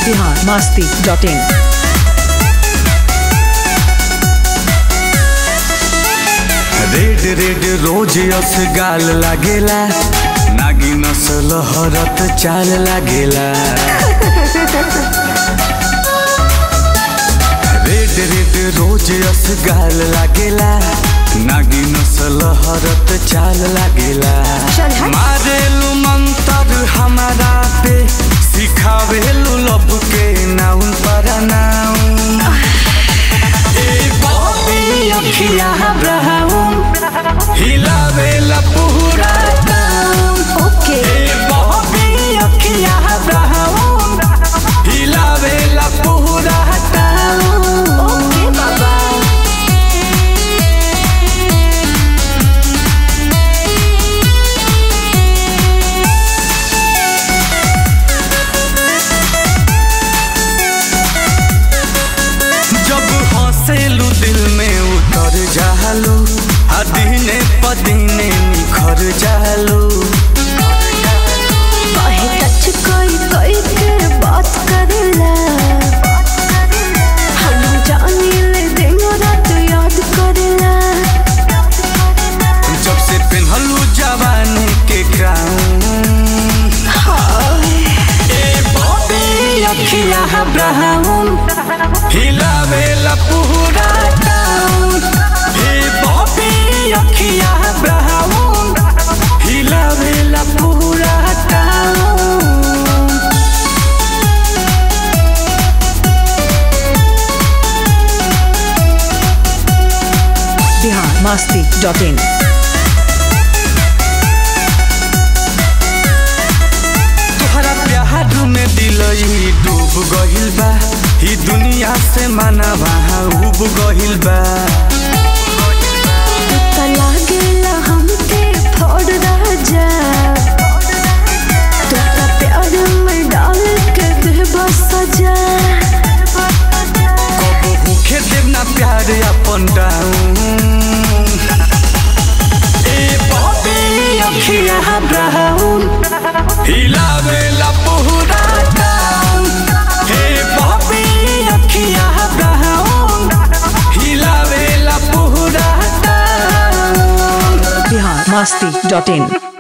Bihar Masti dot in red red rose अस गाल लागेला नागी नसल हरत चाल लागेला रेड रेड रोज अस गाल लागेला नागी नसल हरत चाल लागेला चल हट। मारेलू मंतर हमारा पे सिखावेलू लब के नाउन पर नाउन ए बॉबी अखिया ब्राउन हिलावेला पूरा टाउन ओके ए बॉबी अखिया ब्राउन हिलावेला पूरा टाउन ओके बाबा जब हंसेलू दिल में उतर जालू आ दिने पदीने निखर जालू कहे टच कोई कोई के बात करेला हम जानी ले दिन रात याद करेला जब से पेन्हलू जवानी के क्राउन हाय ए बॉबी अखिया ब्राउन हिलावेला पूरा टाउन ए बॉबी अखिया ब्राउन हिलावेला पूरा town Bihar Masti dot in तोहरा प्यार में दिलई डूब गहिल बा ही दुनिया से मानवा उब गहिल बा त लागेला हमके फोड़ राजा तोरा प्यार में डाल के देबा सजा कब भूखे देव ना प्यार अपन डाउन ए बॉबी अखिया ब्राउन हिलावेला पूरा टाउन हे बॉबी अखिया ब्राउन हिलावेला पूरा टाउन बिहार मस्ती डॉट इन